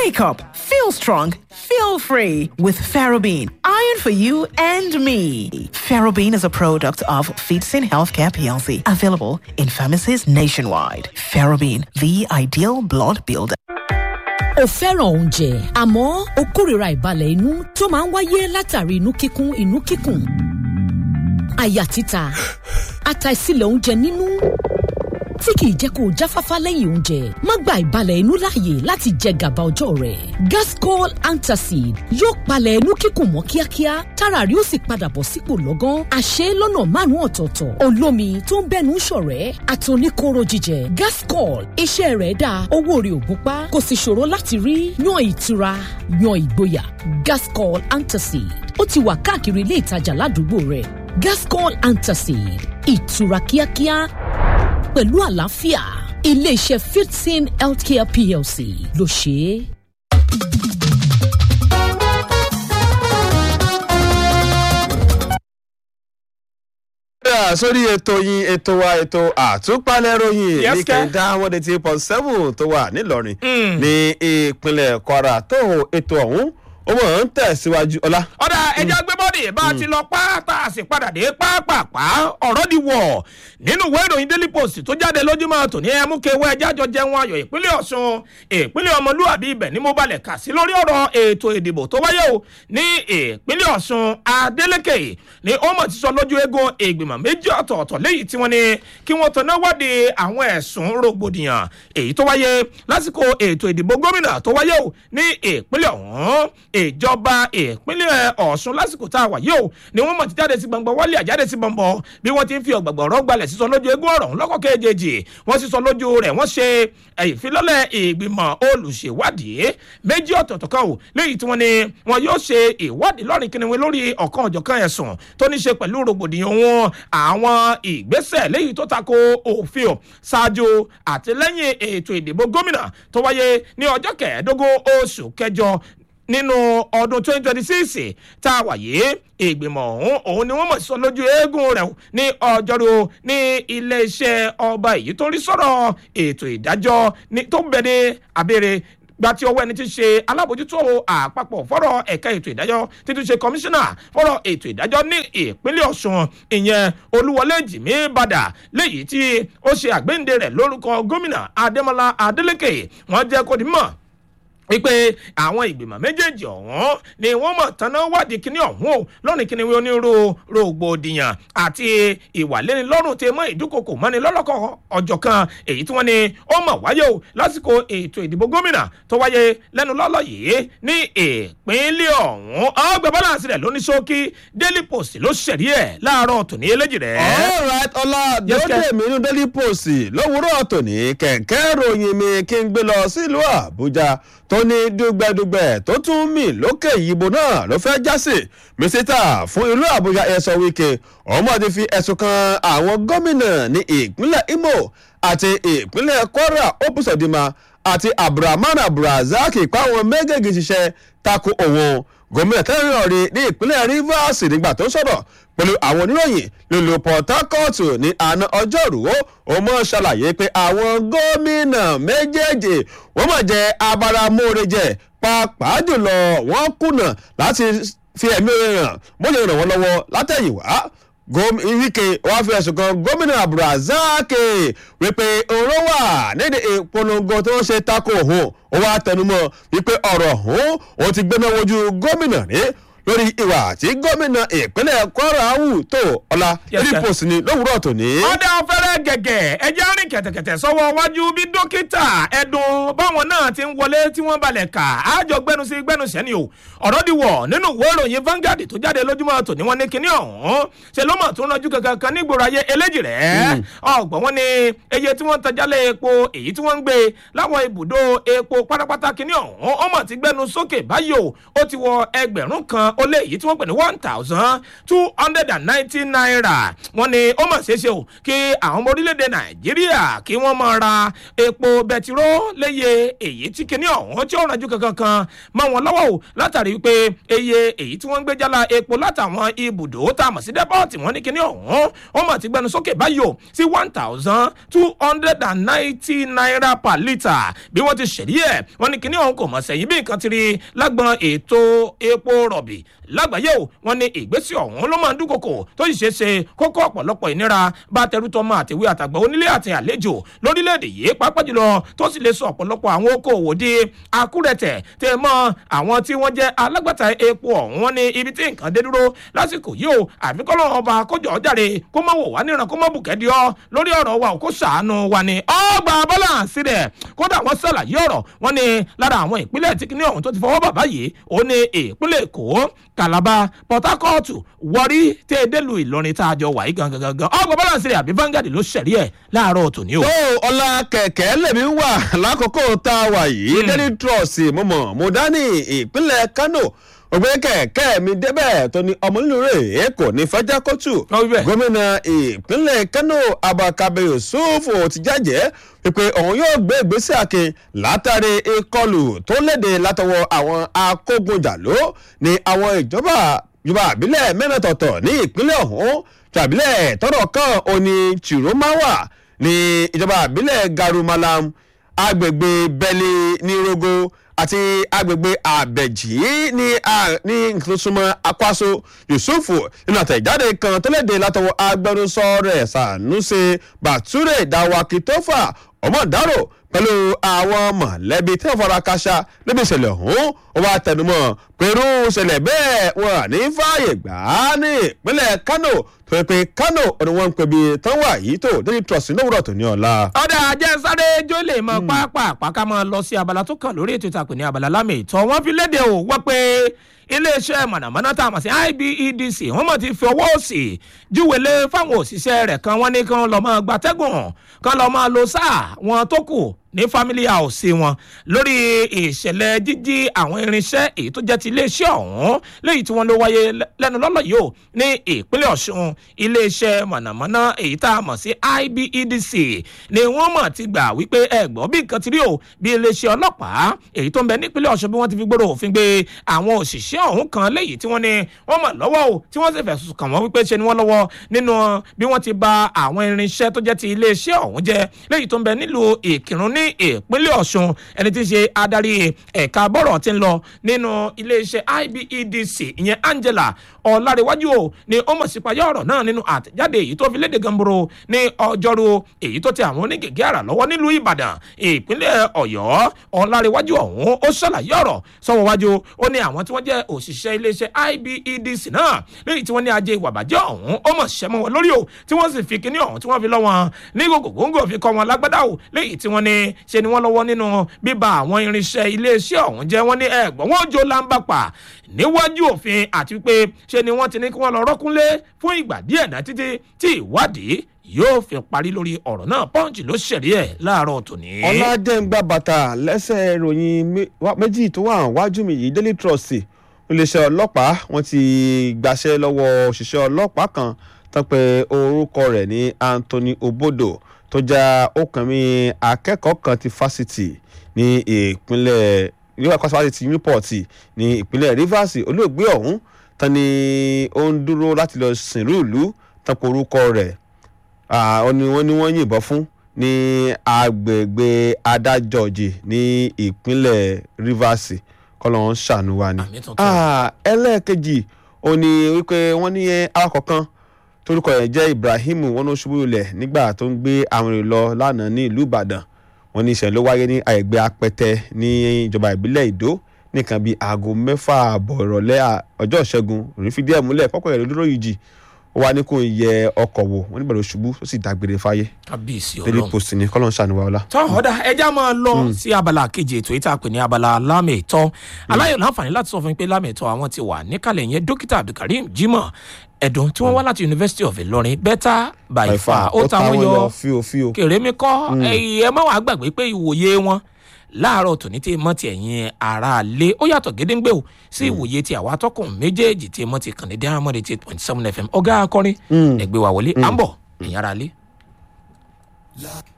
Wake up, feel strong, feel free with Ferrobene. Iron for you and me. Ferrobene is a product of Feedsin Healthcare PLC, available in pharmacies nationwide. Ferrobene, the ideal blood builder. o fẹ́ràn oúnjẹ àmọ́ o kórìíra ìbalẹ̀ inú tó máa ń wáyé látàrí inú kíkún inú kíkùn àyà títa àtàìsílẹ̀ oúnjẹ nínú tí kìí jẹ́ kó o jáfáfá lẹ́yìn oúnjẹ má gba ìbalẹ̀ inú láàyè láti jẹ gàba ọjọ́ rẹ̀ gascol antacid yóò palẹ̀ inú kíkùn mọ́ kíákíá tára rí ó sì padà bọ̀ sípò lọ́gán àṣẹ lọ́nà márùn-ún ọ̀tọ̀ọ̀tọ̀ olómi tó ń bẹ́nu ṣọ̀rẹ́ àtòníkóró jíjẹ gascol iṣẹ́ rẹ̀ dáa owó rẹ̀ ò gúnpá kò sì ṣòro láti rí yan ìtura yan ìgboyà gascol antacid ó ti wà káàkiri ilé ìtajà ládùúgbò rẹ̀ gascol antacid ìtura kíákíá pẹ̀lú àlàáfíà iléeṣẹ́ fifteen healthcare plc ló ṣe é. padà sórí ètò yín ètò wa ètò àtúpalẹ̀ ròyìn Yes, ní sir. kẹ̀ńdà one eighty point seven tó wà nílọrin ní ìpínlẹ̀ kwara tó ètò ọ̀hún ó mọ̀ ń tẹ̀síwájú ọlá. ọ̀dà ẹja gbé bọ́dì bá a ti lọ pátá a sì padà dé pápápá ọ̀rọ̀ di wọ̀ nínú ìwé ìròyìn daily post tó jáde lójúmọ́ tòní ẹmúkẹwẹ́ ẹja jọ jẹun ayọ̀ ìpínlẹ̀ ọ̀ṣun ìpínlẹ̀ ọmọlúwàbí ibẹ̀ ni mo balẹ̀ kà sí lórí ọ̀rọ̀ ètò ìdìbò tó wáyé o ní ìpínlẹ̀ ọ̀ṣun adeleke ni ó mọ̀ ti sọ lójú eégún ìgbìmọ̀ méjì ọ̀tọ̀ọ̀tọ̀ léyìí tí wọ́n ní kí wọ́n tanná wádìí àwọn ẹ̀sùn rògbòdìyàn èyí tó wáyé lásìkò ètò ìdìbò gómìnà tó wáyé o ní ìpínlẹ̀ ọ̀hún ìjọba ìpínlẹ̀ ọ̀ṣun lásìkò tá a wà yìí o ni wọ́n mọ̀ ti jáde sí gbọ̀ngbọ̀n wálé àjáde sí gbọ̀ngbọ̀n bí wọ́n ti ń fi ọ̀gbàgbọ̀ ọ̀rọ̀ gbalẹ̀ sísọ lójú eégún ọ̀rọ̀ ọ̀hún lọ́kọ̀ kejì wọ́n sísọ lójú rẹ̀ wọ́n ṣe ìfilọ́lẹ̀ ìgbìmọ̀ olùṣèwádìí méjì ọ̀tọ̀ọ̀tọ̀ kan o léyìí tí wọ́n ní wọn yóò ṣe ìwádìí lọ́rìn kìnìún lórí ọ̀kan ọ̀jọ̀kan ẹ̀sùn tó ní ṣe pẹ̀lú rògbòdìyàn wọn àwọn ìgbésẹ̀ léyìí tó tako òfin o ṣáájú àti lẹ́yìn ètò ìdìbò gómìnà tó wáyé ní ọjọ́ kẹẹ̀ẹ́dógún oṣù kẹjọ nínú ọdún 2026 tá a wà yìí ìgbìmọ̀ ọ̀hún òun ni wọ́n mọ̀ sọ lójú eégún rẹ̀ ní ọjọ́rú ní iléeṣẹ́ ọba èyí tó ń rí sọ̀rọ̀ ètò ìdájọ́ ní- tó ń bẹ ní abẹ́rẹ́ gba tí ọwọ́ ẹni tí ń ṣe alábòjútó àpapọ̀ fọ́rọ̀ ẹ̀ka ètò ìdájọ́ títún ṣe kọmíṣánná fọ́rọ̀ ètò ìdájọ́ ní ìpínlẹ̀ ọ̀ṣun ìyẹn olúwọlé jìmí bàdà léyìí tí ó ṣe àgbéǹde rẹ̀ lórúkọ gómìnà adémọlá adélèké wọ́n jẹ́ kó di mọ̀ wípé àwọn ìgbìmọ̀ méjèèjì ọ̀hún ni wọ́n mọ̀ tánná wádìí kíní ọ̀hún o lọ́rùn kíní wọn onírú rògbòdìyàn àti ìwàlénilọ́rùn tẹ mọ́ ìdúkokò mọ́ni lọ́lọ́kọ̀ ọjọ́ kan èyí tí wọ́n ní ó mọ̀ wáyé o lásìkò ètò ìdìbò gómìnà tó wáyé lẹ́nu lọ́lọ́ yìí ní ìpínlẹ̀ ọ̀hún ọgbẹ́ bọ́láǹsì rẹ̀ lóní ṣókí daily post ló ṣẹ̀rí ẹ̀ láàárọ̀ tòní eléjì rẹ̀. alright ọlá Yes, dòde sir. mi nínú daily post lówùúrọ̀ tòní kẹ̀kẹ́ ròyìn mi kí n gbé lọ sílùú àbújá tó ní dùgbẹ̀dùgbẹ̀ tó tún mì lókè ìyìnbó náà ló fẹ́ jásì mísítà fún ìlú àbújá ẹ̀sọ́ wíkẹ́ ọmọ ti fi ẹ̀sùn kan àwọn gómìnà ní ìpínlẹ̀ imo àti ìpínlẹ̀ kwara opusodima àti abdulrahman abdulrasaq páwọn méjèèjì ṣiṣẹ́ tako òun gómìnà tẹ́lẹ̀ rí ní ìpínlẹ̀ rivers nígbà tó ń sọ̀rọ̀ pẹ̀lú àwọn oníròyìn lùlù port harcourt ní àná ọjọ́rú ó mọ̀ ṣàlàyé pé àwọn gómìnà méjèèjì wọ́n mọ̀ jẹ́ abáramóore jẹ pàápàá jùlọ wọ́n kùnà láti fi ẹ̀mí orin hàn bó ṣe ràn wọ́n lọ́wọ́ látẹ̀yìnwá gómìnà wike wàá fi ẹ̀sùn kan gómìnà abdulrasaq wípé òun wà nídìí ìpolongo tó ń ṣe tako òun ó wá tẹnumọ́ wípé ọ̀rọ̀ òun òun ti gbéná wojú gómìnà rí lórí ìwà tí gómìnà ìpínlẹ̀ kwara hù tó ọ̀la Yes, sir. rìpọ̀sì ni lówùúrọ̀ tòní. ọ̀dà ọ̀fẹ́rẹ́ gẹ̀gẹ̀ ẹjẹ́ rìn kẹ̀tẹ̀kẹ̀tẹ̀ sọ́wọ́ wájú bí dókítà ẹ̀dùn báwọn náà ti ń wọlé tí wọ́n balẹ̀ kà ájọ gbẹnusí gbẹnusẹ́ ni o ọ̀rọ̀ di wọ̀ nínú ìwé ìròyìn Vanguard tó jáde lójúmọ́ tòní wọn ní kinní ọ̀hún ṣe ló mọ̀ tó ń rọjú kankan kan nígboro ayé eléjì rẹ̀ ọgbọ̀n wọn ni eye tí wọ́n ń tajálẹ̀ epo èyí tí wọ́n ń gbé láwọn ibùdó epo pátápátá kinní ọ̀hún ó mọ̀ ti gbẹnu sókè báyìí o ó ti wọ ẹgbẹ̀rún kan ó lé èyí tí wọ́n pè ní one thousand two hundred and ninety naira wọ́n ní ó mọ̀ ṣeéṣe o kí àwọn ọmọ orílẹ̀-èdè nàìjíríà kí wọ́n máa ra epo bẹtiró léye èyí tí kinní ọ̀hún tí ó rànjú kankan kan mọ́ wọn lọ́wọ́ o látàrí wípé eye èyí tí wọ́n ń gbé jálá epo látàwọn ibùdó tá a mọ̀ sí dẹ́pọ̀tì wọ́n ní kinní ọ̀hún ó mọ̀ ti gbẹnu sókè báyìí o sí one thousand two hundred and ninety naira per litre bí wọ́n ti ṣèlú ẹ̀ wọ́n ní kinní ọ̀hún kò mọ̀ sẹ́yìn bí nǹkan ti rí lágbọn ètò epo rọ̀bì lágbàáyé o wọ́n ní ìgbésẹ̀ ọ̀hún ló máa ń dúnkokò tó sì ṣeé ṣe kókó ọ̀pọ̀lọpọ̀ ìnira bá tẹrútọmọ àtìwé àtàgbà onílé àti àlejò lórílẹ̀‐èdè yìí pàápàá jùlọ tó sì lè sọ ọ̀pọ̀lọpọ̀ àwọn okòòwò di akúrẹ̀tẹ̀ tẹ mọ́ àwọn tí wọ́n jẹ́ alágbàtà epo ọ̀hún wọ́n ní ibi tí nǹkan dé dúró lásìkò yìí o àfikọ́lọ́ ọba kójọ jáde kó má wò wá níran kó má bùkẹ́dì ọ́ lórí ọ̀rọ̀ wa ò kó ṣàánú wa ni ọgbà bọ́láǹsì rẹ̀ kódà wọ́n ṣàlàyé ọ̀rọ̀ wọ́n ní lára àwọn ìpínlẹ̀ tí kìnìún ọ̀hún tó ti fọwọ́ bàbá yìí ó ní ìpínlẹ̀ èkó calabar port harcourt wọrí tẹ́ ẹ délùú ìlọrin tá a jọ wà yìí gangan gangan ọgbà bọ́láǹsì rẹ̀ àbí vanguard ló ṣẹ̀rí ẹ̀ láàárọ̀ tòní o. tó ọlá kẹ̀kẹ́ lèmi wà lákòókò tá a wà yìí daily trust mo mọ̀ mo dání ìpínlẹ̀ kano ògbé kẹ̀kẹ́ mi débẹ̀ tó ní ọmọ nínú rẹ̀ kò ní fẹ́jà kótó Ó wí bẹ́ẹ̀. gómìnà ìpínlẹ̀ kano abakabe yusuf ti jẹ́jẹ́ pé òun yóò gbé ìgbésẹ̀ akin látàrí ìkọlù tó léde látọwọ́ àwọn akógunjàló ní àwọn ìjọba ìjọba àbílẹ̀ mẹ́rẹ̀ẹ̀tọ̀tọ̀ ní ìpínlẹ̀ ọ̀hún tàbílẹ̀ tọ́rọ̀ kan òní chiromawa ní ìjọba àbílẹ̀ garumalam agbègbè bẹ́lí ní rogo àti agbègbè àbẹ̀jì ní a- ní ìtòsúnmọ́ akwaso yusufu nínú àtẹ̀jáde kan tó léde látọwọ́ agbẹnusọ rẹ̀ sanusi bature dawakitofa ọmọdáró pẹ̀lú àwọn mọ̀lẹ́bí tí wọ́n fara káṣá níbi ìṣẹ̀lẹ̀ ọ̀hún ó wá tẹnumọ́ pẹ̀lú ìṣẹ̀lẹ̀ bẹ́ẹ̀ wọn à ní fààyè gbà á ní ìpínlẹ̀ kano tó yẹ pé kano ni wọ́n ń pè bí tán wà yìí tó daily trust lówùrọ̀ tó ní ọ̀la. ọ̀dà ajẹ́sáré jó lè mọ pápá ká máa lọ sí abala tó kàn lórí ètò ìtàkùn ní abala lámì ìtọ́ wọ́n fi léde ò wọ́n pé iléeṣẹ́ mọ̀nàmọ́ná tá a mọ̀ sí ibedc wọ́n mọ̀ ti fi ọwọ́ òsì júwèlé fáwọn òṣìṣẹ́ rẹ̀ kan wọ́n ní kán lọ́ọ́ máa gbatẹ́gùn kán lọ́ọ́ máa lo sáà wọn tó kù ní family house wọn lórí ìṣẹ̀lẹ̀ jíjí àwọn irinṣẹ́ èyí tó jẹ́ ti iléeṣẹ́ ọ̀hún léyìí tí wọ́n ló wáyé lẹ́nu lọ́lọ́ yìí ó ní ìpínlẹ̀ ọ̀ṣun iléeṣẹ́ mọ̀nàmọ́ná èyí tá a mọ̀ sí ibedc ni wọ́n mọ̀ ti gbà wípé ẹ̀gbọ́n bí nǹkan ti rí o bí iléeṣẹ́ ọlọ́pàá èyí tó ń bẹ nípínlẹ̀ ọ̀ṣun bí wọ́n ti fi gbòòrò òfin gbé àwọn òṣìṣẹ́ ọ̀hún kan léyìí tí wọ́n ní wọ́n mọ̀ lọ́wọ́ o tí wọ́n sì fẹ̀sùn kàn wọ́n wípé ṣe ni wọ́n lọ́wọ́ nínú bí wọ́n ti ba àwọn irinṣẹ́ tó jẹ́ ti iléeṣẹ́ ọ̀hún jẹ́ léyìí tó ń bẹ nílùú ìkírun ní ìpínlẹ̀ ọ̀ṣun ẹni tí í ṣe adarí ẹ̀ka bọ́rọ̀ ti ń lọ nínú iléeṣẹ́ ibedc ìyẹn angela ọ̀làríwájú o ni ó mọ̀ sípayá ọ̀rọ̀ náà nínú àtẹ̀jáde èyí tó fi léde gamboro ní ọjọ́rú èyí tó ti àwọn onígègé àrà lọ́wọ́ nílùú ìbàdàn ìpínlẹ̀ ọ̀yọ́ ọ̀làríwájú ọ̀hún ó ṣàlàyé ọ̀rọ̀ sọ́wọ́ wájú ó ní àwọn tí wọ́n jẹ́ òṣìṣẹ́ iléeṣẹ́ ibedc náà lẹ́yìn tí wọ́n ní ajé ìwà bàjẹ́ ọ̀hún ó mọ̀ ṣẹ́ mọ́ wọn lórí o tí wọ́n sì fi kíní ọ̀hún tí wọ́n fi lọ́ wọn ní gògògóńgò fi kọ́ wọn lágbádá o lẹ́yìn tí wọ́n ní ṣe ni wọ́n lọ́wọ́ nínú bíba àwọn irinṣẹ́ iléeṣẹ́ ọ̀hún jẹ́ wọ́n ní ẹ̀gbọ́n wọn jó lámbà pa níwájú òfin àti pé ṣe ni wọ́n ti ní kí wọ́n lọ rọ́kúnlé fún ìgbà díẹ̀ náà títí tí ìwádìí yóò fi parí lórí ọ̀rọ̀ náà pọ́ǹchì ló ṣẹ̀rí ẹ̀ láàárọ̀ tòní. ọ̀làdẹ́ngbà bàtà lẹ́sẹ̀ ìròyìn mé- wá- méjì tó wà wájú mi yìí daily trust iléeṣẹ́ ọlọ́pàá wọ́n ti gbaṣẹ́ lọ́wọ́ òṣìṣẹ́ ọlọ́pàá kan tán pé orúkọ rẹ̀ ní anthony obodo tó já ọkànmí akẹ́kọ̀ọ́ kan ti fásitì ní ìpínlẹ̀ níwájú kọ́sí fásitì newport ní ìpínlẹ̀ rivers olóògbé ọ̀hún tán ni ó ń dúró láti lọ sìnrú ìlú tán pé orúkọ rẹ̀ Ah, ó ní wọ́n ní wọ́n yìnbọn fún ní agbègbè adájọ́jì ní ìpínlẹ̀ rivers kọ́lọ́n ṣàánú wa ni. Àmì tuntun. Ah, ẹlẹ́ẹ̀kejì ó ní wípé wọ́n ní awakọ̀ kan torúkọ yẹn jẹ́ ibrahim wọn ló ṣubú lulẹ̀ nígbà tó ń gbé àwọn èrò lọ lánàá ní ìlú ìbàdàn wọn ní ìṣẹ̀lẹ̀ ló wáyé ní àyẹ̀gbẹ́ apẹtẹ ní ìjọba ìbílẹ̀ ìdó nìkan bíi aago mẹ́fà àbọ̀ ìrọ̀lẹ́ à- ọjọ́ ìṣẹ́gun òní fìdí ẹ̀ múlẹ̀ pọ́pọ́ yẹn ló dúró yìí jì ó wá ní kó yẹ ọkọ̀ wò wọ́n nígbà tó ṣubú ó sì dágbére fáyé kábíyèsí daily ọlọ́run. post ni kọ́lọ́n ṣàánú wa ọlá. tọ́ ọ̀dà ẹja máa lọ sí abala kejì ètò ìta pè ní abala lámẹ̀tọ́ aláyọ̀ láǹfààní láti sọ fún mi pé lámẹ̀tọ́ àwọn ti wà níkàlẹ̀ yẹn dókítà abdulkareem jimoh ẹ̀dùn tí wọ́n wá láti university of ilorin better by far ó ta wọ́n yọ fíò fíò. kèrè mi kọ́ ẹ̀yìn ẹ má wàá gbàgbé pé ìwòye wọn láàárọ̀ tòní tí mọ́ ti ẹ̀yìn ara lé ó yàtọ̀ gédéǹgbé o sí ìwòye ti àwa atọ́kùn méjèèjì tí mọ́ ti kàn ní diamond eight point seven fm ọ̀gá akọrin ẹgbẹ́ wa wọlé à ń bọ̀ ẹ̀yìn ara lé.